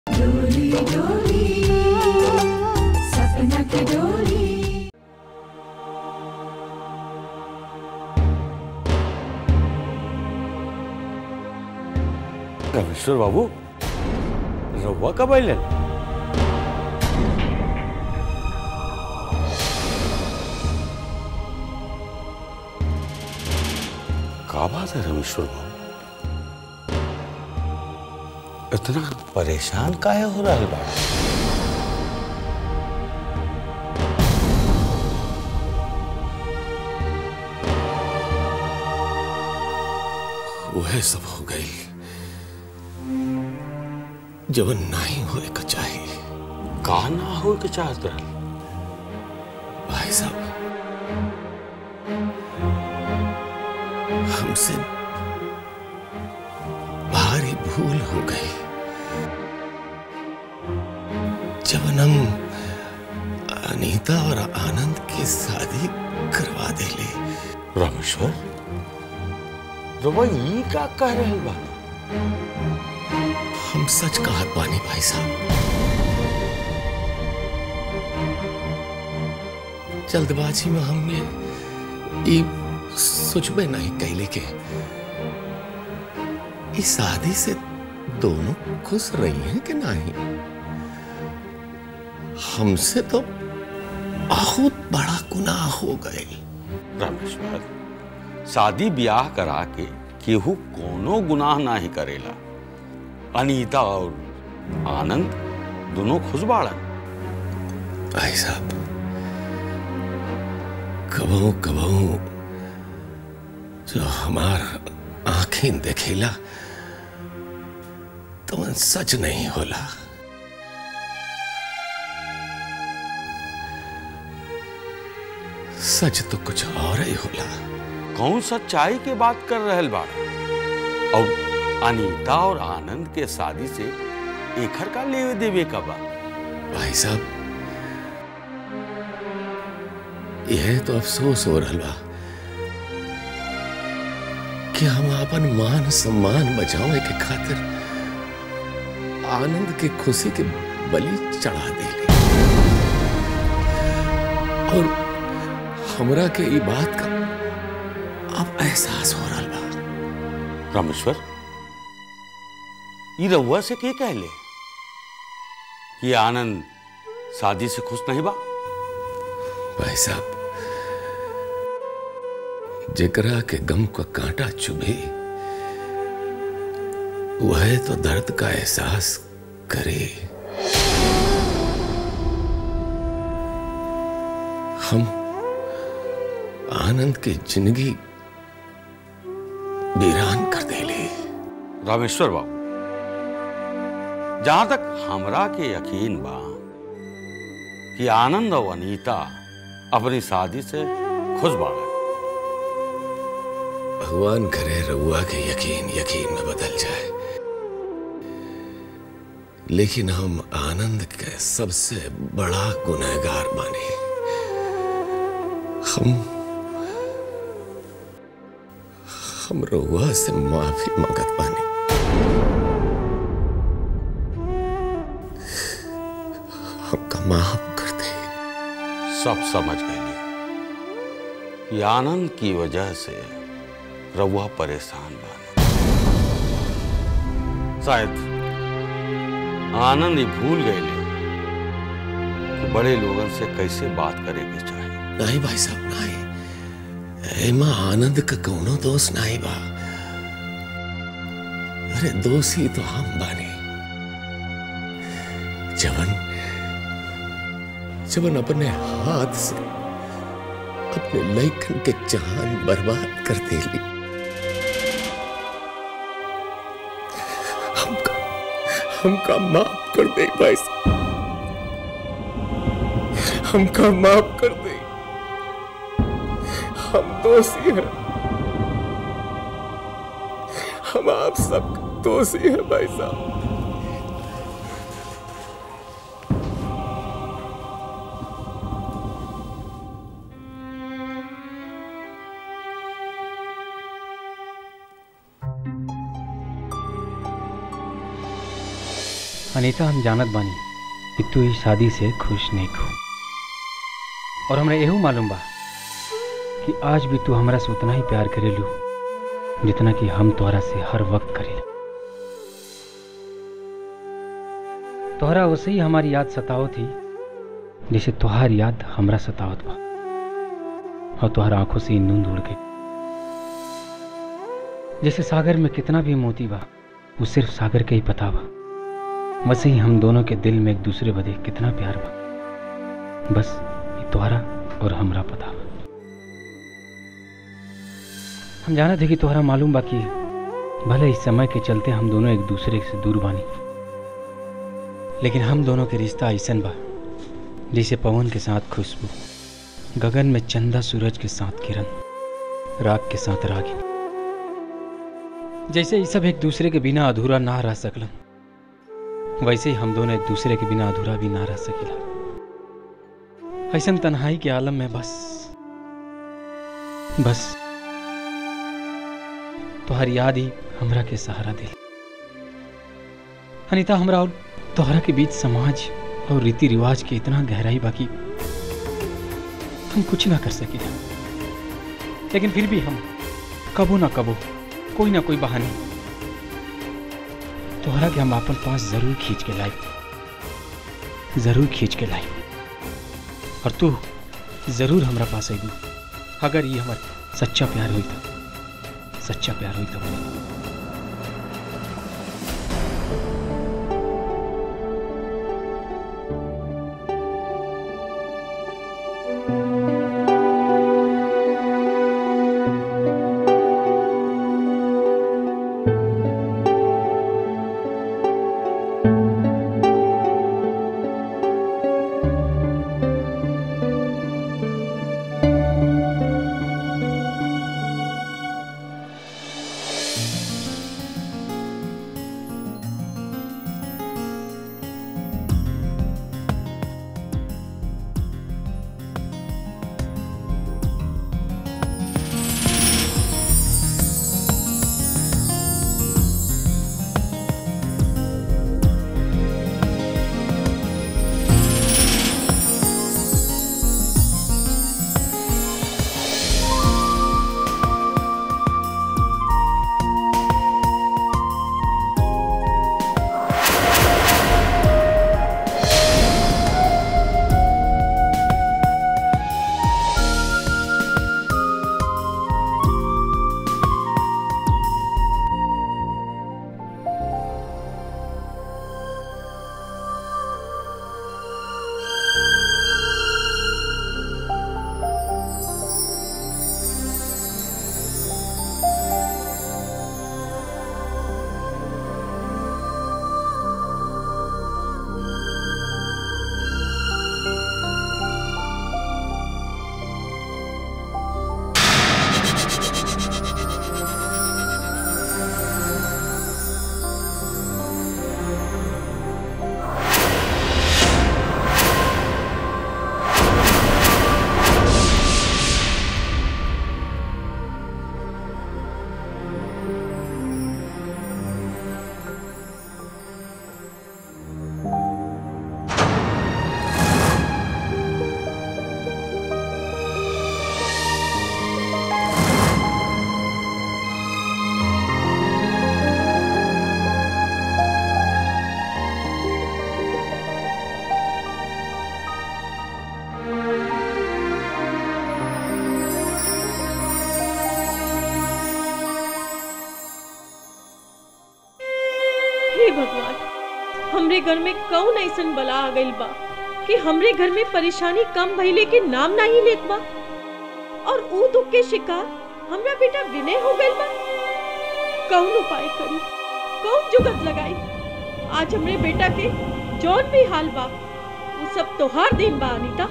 डोली डोली सपना की डोली रमेश्वर बाबू रउआ कब अइलन का बात है रमेश्वर बाबू इतना परेशान काहे हो रहा बा वह सब हो गई जवन नहीं होए का चाहिए का ना हो के चाहत रहल भाई साहब हमसे भारी भूल हो गई जब हम अनीता और आनंद की शादी करवा देले रमेश्वर रउआ ई का कह रहल बा हम सच कहत बानी भाई साहब जल्दबाजी में हमने ई सोचबे नहीं कैले के इस शादी से दोनों खुश रही हैं कि नहीं हमसे तो बहुत बड़ा गुनाह हो गए रमेश्वर शादी ब्याह करा के केहू कोनो गुनाह नाही करेला अनीता और आनंद दोनों खुश बाड़न भाई साहब कबहू कबहू जो हमार आंखें देखेला तो मन सच नहीं होला सच तो कुछ और ही होला कौन सच्चाई के बात कर रहल बाड़ा और अनीता और आनंद के शादी से एखर का लेवे देवे का बा भाई साहब यह तो अफसोस हो रहा बा कि हम अपन मान सम्मान बचावे के खातिर आनंद के खुशी के बलि चढ़ा देले और हमरा के ई बात का अब एहसास हो रहा बा रमेश्वर ई रउआ से के कहले कि आनंद शादी से खुश नहीं बा भाई साहब जेकरा के गम का कांटा चुभे वह तो दर्द का एहसास करे हम आनंद की जिंदगी वीरान कर देले रामेश्वर बाबू जहां तक हमरा के यकीन बा कि आनंद और अनीता अपनी शादी से खुश बाड़े भगवान करे रउआ के यकीन यकीन में बदल जाए लेकिन हम आनंद के सबसे बड़ा गुनहगार माने हम हम रउआ से माफी मांगत बानी हमका माफ कर दे सब समझ गए कि आनंद की वजह से रउआ परेशान बा शायद आनंद ही भूल गए कि बड़े लोगन से कैसे बात करे के चाहिए नहीं भाई साहब नहीं एमा आनंद का कौनो दोष नहीं बा अरे दोषी तो हम बानी जवन जवन अपने हाथ से अपने लैकन के जान बर्बाद कर देली हमका हमका माफ कर दे भाई साहब हमका माफ कर दे हम दोषी हैं हम आप सब दोषी हैं भाई साहब अनीता हम जानत बानी कि तू इस शादी से खुश नहीं खो और हमरा एहू मालूम बा कि आज भी तू हमरा से उतना ही प्यार करेलू जितना कि हम तोहरा से हर वक्त करेला तोहरा वैसे ही हमारी याद सतावत थी जैसे तोहार याद हमरा सतावत बा और तोहर आंखों से नींद उड़ गई जैसे सागर में कितना भी मोती बा वो सिर्फ सागर के ही पता बा वैसे ही हम दोनों के दिल में एक दूसरे बदे कितना प्यार बा बस ये तोहरा और हमरा पता बा हम जाना थे कि तोहरा मालूम बा कि भले इस समय के चलते हम दोनों एक दूसरे से दूर बानी लेकिन हम दोनों के रिश्ता ऐसन बा जैसे पवन के साथ खुशबू गगन में चंदा सूरज के साथ किरण राग के साथ रागिन जैसे ये सब एक दूसरे के बिना अधूरा ना रह सकलन वैसे ही हम दोनों एक दूसरे के बिना अधूरा भी ना रह सकिला ऐसन तन्हाई के आलम में बस बस तोहर याद ही हमरा के सहारा दिल अनिता हमरा और तोहरा के बीच समाज और रीति रिवाज के इतना गहराई बाकी हम कुछ ना कर सके लेकिन फिर भी हम कबो ना कबो कोई ना कोई बहाने तोहरा के हम अपन पास जरूर खींच के लाई जरूर खींच के लाई और तू जरूर हमरा पास आई अगर ये हमार सच्चा प्यार हुई था सच्चा प्यार हुई तो हे भगवान हमरे घर में कौन ऐसन बला आ गइल बा कि हमरे घर में परेशानी कम भइले के नाम नहीं लेत बा और ऊ दुख के शिकार हमरा बेटा विनय हो गइल बा कौन उपाय करी कौन जुगत लगाई आज हमरे बेटा के जौन भी हाल बा वो सब तोहार दिन बा अनीता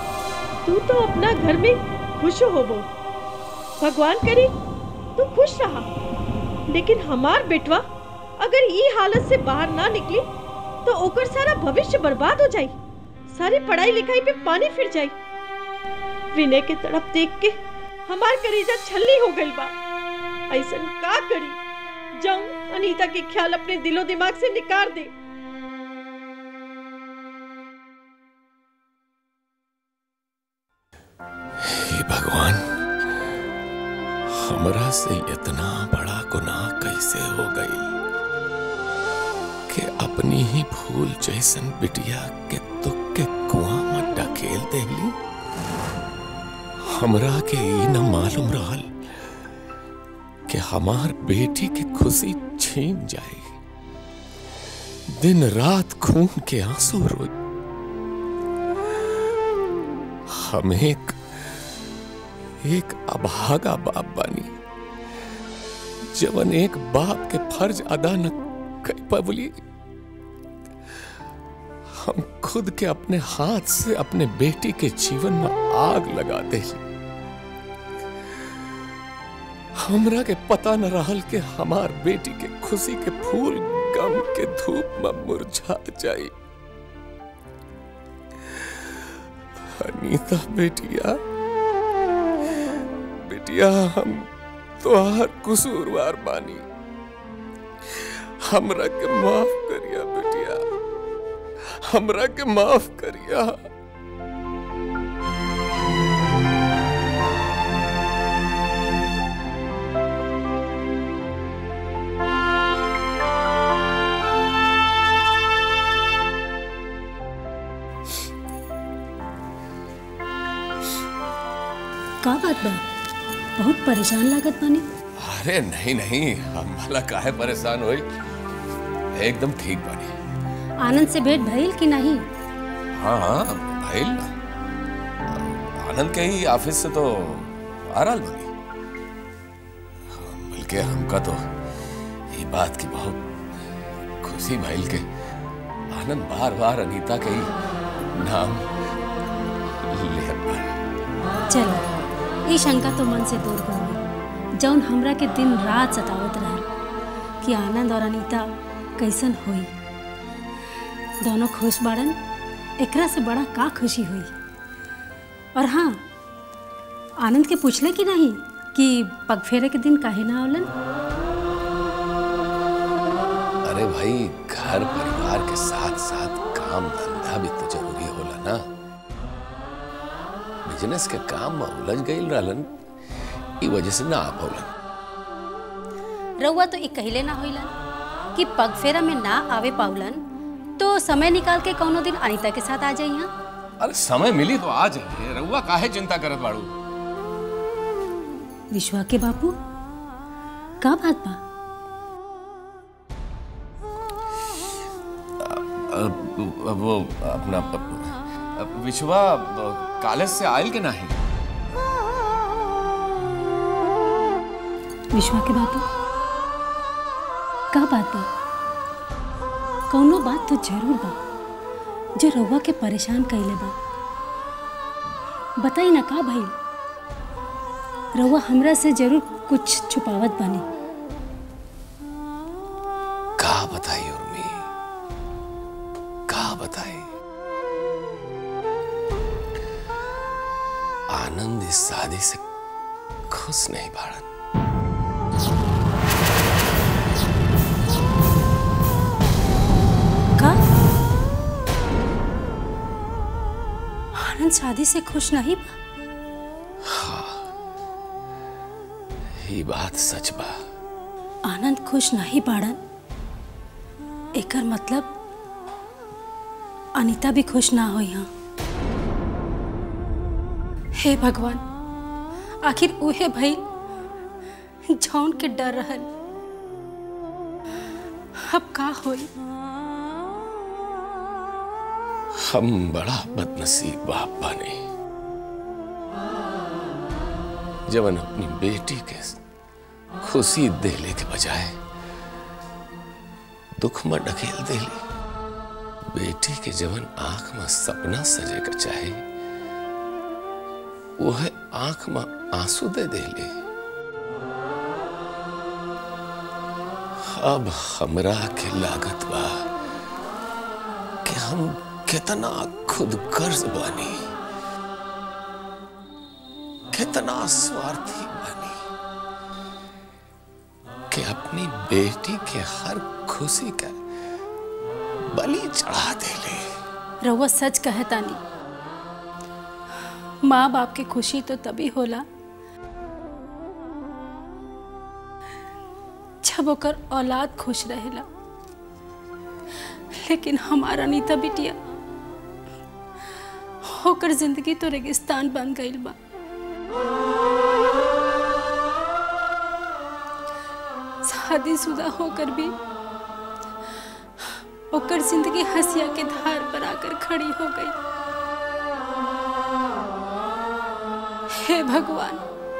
तू तो अपना घर में खुश होबो भगवान करे तू खुश रहा लेकिन हमार बेटवा अगर ये हालत से बाहर ना निकली तो ओकर सारा भविष्य बर्बाद हो जाई सारी पढ़ाई लिखाई पे पानी फिर जाई विनय के तड़प देख के हमार करेजा छल्ली हो गई बा ऐसन का करी जाऊं अनीता के ख्याल अपने दिलो दिमाग से निकाल दे हमरा से इतना बड़ा गुनाह कैसे हो गई कि अपनी ही भूल जैसन बिटिया के तुक के कुआं में ढकेल देली हमरा के ई न मालूम रहल कि हमार बेटी की खुशी छीन जाएगी दिन रात खून के आंसू रोई हम एक एक अभागा बाप बानी जवन एक बाप के फर्ज अदा न कर पवली हम खुद के अपने हाथ से अपने बेटी के जीवन में आग लगा दे हमरा के पता न रहल कि हमार बेटी के खुशी के फूल गम के धूप में मुरझा जाई अनीता बेटिया बेटिया हम तोहार कसूरवार बानी हमरा के माफ करिया बेटिया हमरा के माफ करिया का बात बा बहुत परेशान लागत बानी अरे नहीं नहीं हम भला काहे परेशान होई एकदम ठीक बानी आनंद से भेंट भइल कि नहीं हाँ हाँ भाईल आनंद के ही ऑफिस से तो आ रहा बनी बल्कि हमका तो ये बात की बहुत खुशी भइल के आनंद बार बार अनीता के ही नाम ले पाए चलो ई शंका तो मन से दूर हो गई जौन हमरा के दिन रात सतावत रहल कि आनंद और अनीता कैसन होई दोनों खुश बाड़न एकरा से बड़ा का खुशी हुई और हाँ आनंद के पूछले कि नहीं कि पगफेरे के दिन काहे ना आवलन अरे भाई घर परिवार के साथ साथ काम धंधा भी तो जरूरी होला ना बिजनेस के काम में उलझ गई रहलन ई वजह से ना आ पौलन रउआ तो ई कहले ना होइलन कि पगफेरा में ना आवे पाउलन तो समय निकाल के कौनो दिन अनीता के साथ आ जाई यहाँ अरे समय मिली तो आ जाइए रउआ काहे चिंता करत बाड़ू विश्वा के बापू का बात बा वो अपना विश्वा कॉलेज से आयल के नहीं विश्वा के बापू का बात बा कौनो बात तो जरूर बा जो रउआ के परेशान कइले बा बताई ना का भाई रउआ हमरा से जरूर कुछ छुपावत बानी का बताई उर्मी का बताई आनंद इस शादी से खुश नहीं बाड़न का आनंद शादी से खुश नहीं बा ये बात सच बा आनंद खुश नहीं बाड़न एकर मतलब अनीता भी खुश ना हो यहाँ हे भगवान आखिर उहे भई जौन के डर रहल अब का होई हम बड़ा बदनसीब बाप बने जवन अपनी बेटी के खुशी देले के बजाय दुख में ढकेल देली बेटी के जवन आंख में सपना सजे का चाहे वह आंख में आंसू दे देली अब हमरा के लागत बा कि हम कितना खुद गर्ज बानी कितना स्वार्थी बानी कि अपनी बेटी के हर खुशी का बलि चढ़ा देले रउआ सच कहतानी माँ बाप के खुशी तो तभी होला जब ओकर औलाद खुश रहेला लेकिन हमारा अनीता बिटिया होकर जिंदगी तो रेगिस्तान बन गईल बा शादीशुदा होकर भी ओकर जिंदगी हंसिया के धार पर आकर खड़ी हो गई हे भगवान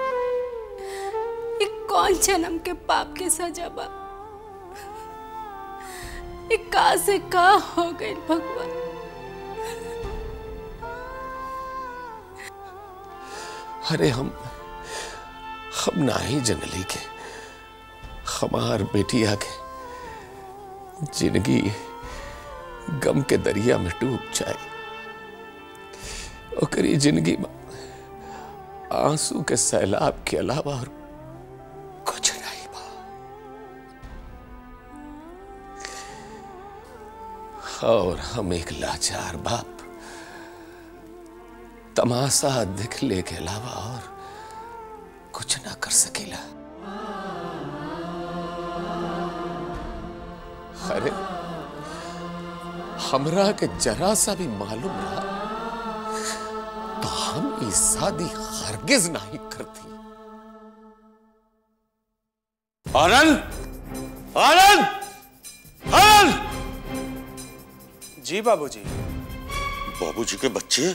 ये कौन जन्म के पाप के सजा बा ये का से का हो गई भगवान अरे हम हम ना ही जनली के हमार बेटिया के जिंदगी गम के दरिया में डूब जाए ओकरी जिंदगी में आंसू के सैलाब के अलावा और कुछ नहीं बा और हम एक लाचार बाप तमाशा दिखले के अलावा और कुछ ना कर सकेला अरे हमरा के जरा सा भी मालूम रहा तो हम ये शादी हरगिज नहीं करती आनंद आनंद आनंद जी बाबूजी बाबूजी के बच्चे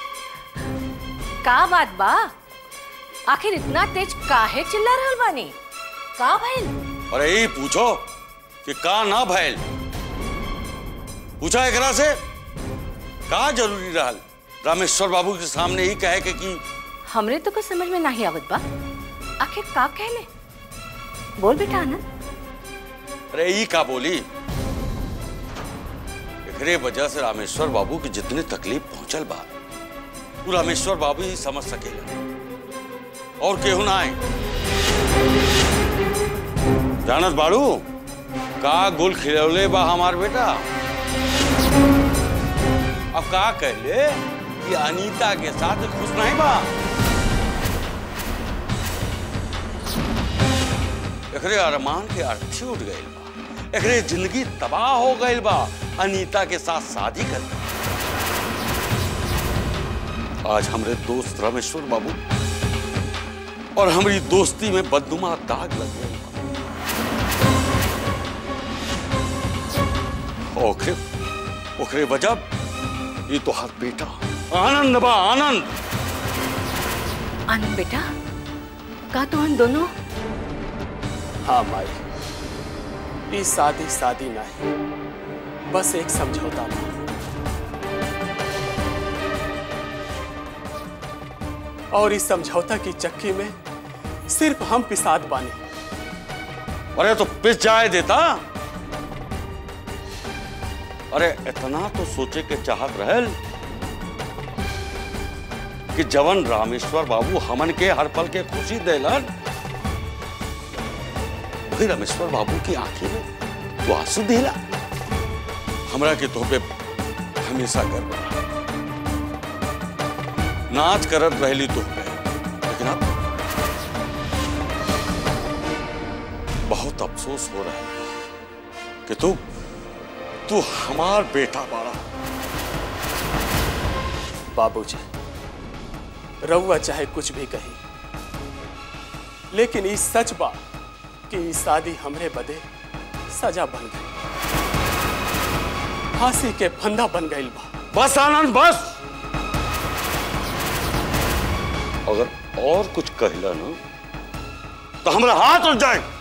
का बात बा आखिर इतना तेज काहे चिल्ला रहल बानी का भइल अरे यही पूछो कि का ना भैल पूछा एकरा से का जरूरी रहल रामेश्वर बाबू के सामने ही कहे के कि हमरे तो कुछ समझ में नहीं आवत बा आखिर का कहले बोल बेटा आनंद अरे ई का बोली एकरे वजह से रामेश्वर बाबू की जितनी तकलीफ पहुंचल बा वो रामेश्वर बाबू ही समझ सकेला और केहू ना आए जानत बाड़ू का गुल खिलौले बा हमार बेटा अब का कहले कि अनीता के साथ खुश नहीं बा एकरे अरमान के अर्थी उठ गई बा एकरे जिंदगी तबाह हो गई बा अनीता के साथ शादी कर आज हमरे दोस्त रामेश्वर बाबू और हमारी दोस्ती में बदनुमा दाग लग गई बा। ओखरे ओखरे वजह ये तो हाथ बेटा आनंद बा आनंद आनंद बेटा का तो हम दोनों हाँ माई ये शादी शादी नहीं बस एक समझौता बा और इस समझौता की चक्की में सिर्फ हम पिसाद बानी अरे तो पिस जाए देता अरे इतना तो सोचे के चाहत रहल कि जवन रामेश्वर बाबू हमन के हर पल के खुशी देलन वही रामेश्वर बाबू की आंखें में तो आंसू देला हमरा के तो पे हमेशा गर्व रहा नाच करत रहली तो पे लेकिन अब बहुत अफसोस हो रहा है कि तू तू हमार बेटा बाड़ा बाबूजी रउआ चाहे कुछ भी कही लेकिन ई सच बा कि ई शादी हमरे बदे सजा बन गई फांसी के फंदा बन गई बा बस आनंद बस अगर और कुछ कहला ना तो हमरा हाथ उठ जाए